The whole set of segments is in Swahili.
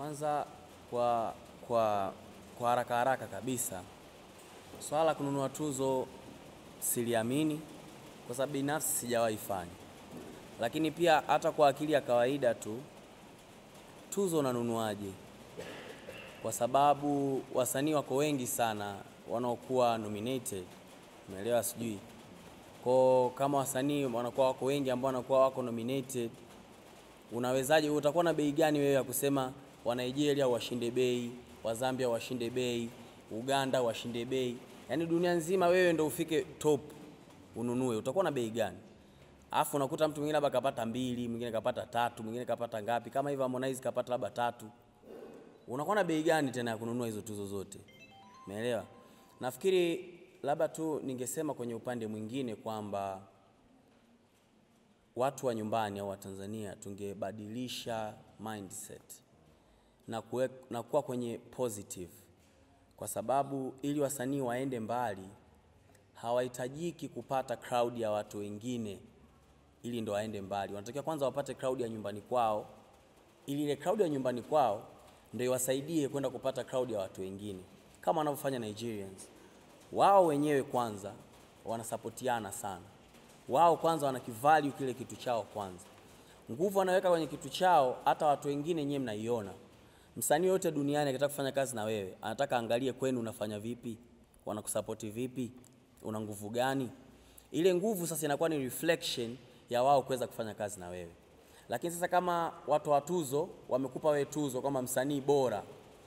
Kwanza kwa kwa kwa haraka haraka kabisa, swala la kununua tuzo siliamini kwa sababu binafsi sijawahi fanya, lakini pia hata kwa akili ya kawaida tu, tuzo unanunuaje? Kwa sababu wasanii wako wengi sana wanaokuwa nominated, umeelewa? Sijui kwa kama wasanii wanakuwa wako wengi ambao wanakuwa wako nominated, unawezaje? Utakuwa na bei gani wewe ya kusema wa Nigeria washinde bei, wa Zambia washinde bei, Uganda washinde bei, yaani dunia nzima wewe ndo ufike top ununue, utakuwa na bei gani? Alafu unakuta mtu mwingine labda kapata mbili, mwingine kapata tatu, mwingine kapata ngapi, kama hivyo Harmonize kapata labda tatu, unakuwa na bei gani tena ya kununua hizo tuzo zote? Umeelewa? Nafikiri labda tu ningesema kwenye upande mwingine kwamba watu wa nyumbani au wa Tanzania tungebadilisha mindset na, kuwe, na kuwa kwenye positive, kwa sababu ili wasanii waende mbali hawahitajiki kupata crowd ya watu wengine ili ndo waende mbali. Wanatakiwa kwanza wapate crowd ya nyumbani kwao, ili ile crowd ya nyumbani kwao ndio iwasaidie kwenda kupata crowd ya watu wengine, kama wanavyofanya Nigerians. Wao wenyewe kwanza wanasapotiana sana, wao kwanza wanakivalue kile kitu chao kwanza, nguvu wanaweka kwenye kitu chao, hata watu wengine nyewe mnaiona. Msanii yote duniani akitaka kufanya kazi na wewe, anataka angalie kwenu unafanya vipi, wanakusapoti vipi, una nguvu gani. Ile nguvu sasa inakuwa ni reflection ya wao kuweza kufanya kazi na wewe. Lakini sasa kama watu wa tuzo wamekupa wewe tuzo kama msanii bora,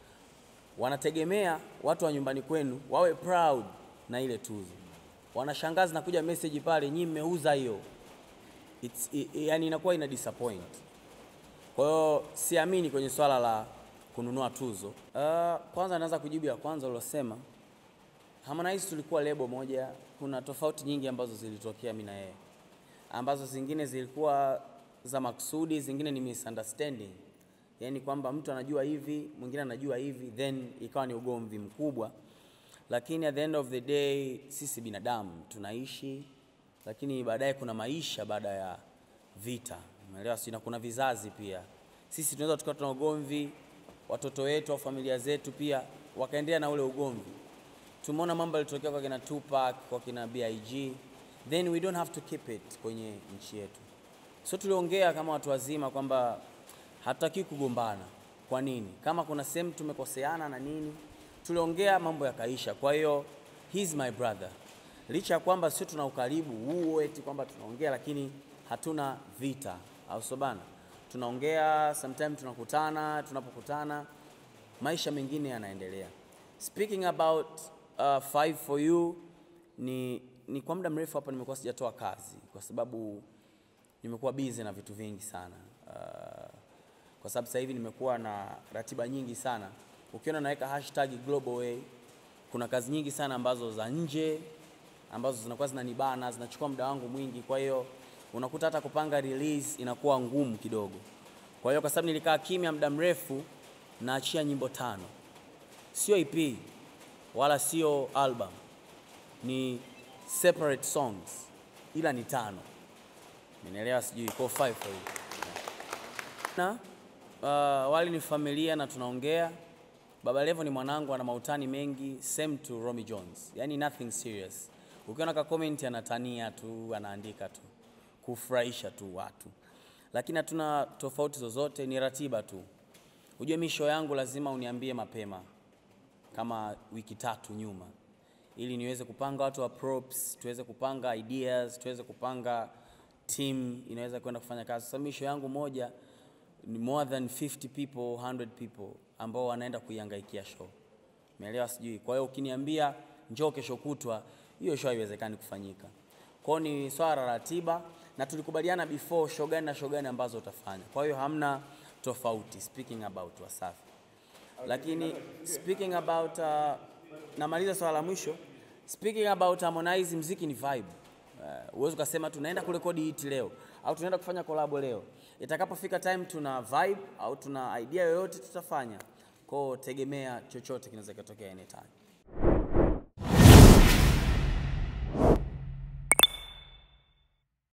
wanategemea watu wa nyumbani kwenu wawe proud na ile tuzo. Wanashangaa zinakuja message pale, nyinyi mmeuza hiyo. It's, i, i, yani inakuwa ina disappoint. Kwa hiyo siamini kwenye swala la kununua tuzo. Uh, kwanza naanza kujibu ya kwanza ulosema. Harmonize tulikuwa lebo moja, kuna tofauti nyingi ambazo zilitokea mimi na yeye, ambazo zingine zilikuwa za makusudi, zingine ni misunderstanding, yaani kwamba mtu anajua hivi, mwingine anajua hivi, then ikawa ni ugomvi mkubwa. Lakini at the end of the day sisi binadamu tunaishi, lakini baadaye kuna maisha baada ya vita, umeelewa? Si na kuna vizazi pia. Sisi tunaweza tukawa tuna ugomvi, watoto wetu au familia zetu pia wakaendelea na ule ugomvi. Tumeona mambo yalitokea kwa kina Tupac, kwa kina BIG, then we don't have to keep it kwenye nchi yetu. So tuliongea kama watu wazima kwamba hatutaki kugombana. Kwa nini? Kama kuna sehemu tumekoseana na nini, tuliongea mambo yakaisha. Kwa hiyo he's my brother, licha ya kwamba sio tuna ukaribu huo eti kwamba tunaongea, lakini hatuna vita, au sio bana? Tunaongea sometime, tunakutana, tunapokutana maisha mengine yanaendelea. Speaking about uh, five for you ni, ni kwa muda mrefu hapa nimekuwa sijatoa kazi kwa sababu nimekuwa busy na vitu vingi sana uh, kwa sababu sasa hivi nimekuwa na ratiba nyingi sana. Ukiona naweka hashtag Global Way, kuna kazi nyingi sana ambazo za nje ambazo zinakuwa zinanibana, zinachukua muda wangu mwingi, kwa hiyo unakuta hata kupanga release inakuwa ngumu kidogo. Kwa hiyo kwa sababu nilikaa kimya muda mrefu, naachia nyimbo tano, sio EP wala sio album, ni separate songs, ila ni tano. Nimeelewa, sijui kwa five for you. Na uh, wali ni familia na tunaongea. Baba Levo ni mwanangu, ana mautani mengi, same to Romy Jones, yani nothing serious. Ukiona ka comment anatania tu, anaandika tu kufurahisha tu watu, lakini hatuna tofauti zozote, ni ratiba tu. Ujue mi show yangu lazima uniambie mapema kama wiki tatu nyuma, ili niweze kupanga watu wa props, tuweze kupanga ideas, tuweze kupanga team inaweza kwenda kufanya kazi. Sasa misho yangu moja ni more than 50 people, 100 people ambao wanaenda kuihangaikia show. Umeelewa sijui. Kwa hiyo ukiniambia njoo kesho kutwa, hiyo show haiwezekani kufanyika. Kwa hiyo ni swala la ratiba na tulikubaliana before show gani na show gani ambazo utafanya. Kwa hiyo hamna tofauti speaking about Wasafi. Lakini speaking about uh, namaliza swala la mwisho. Speaking about Harmonize, mziki ni vibe. Uh, uwezi ukasema tunaenda kurekodi hiti leo au tunaenda kufanya kolabo leo. Itakapofika time tuna vibe au tuna idea yoyote tutafanya. Kwao tegemea chochote kinaweza kutokea anytime.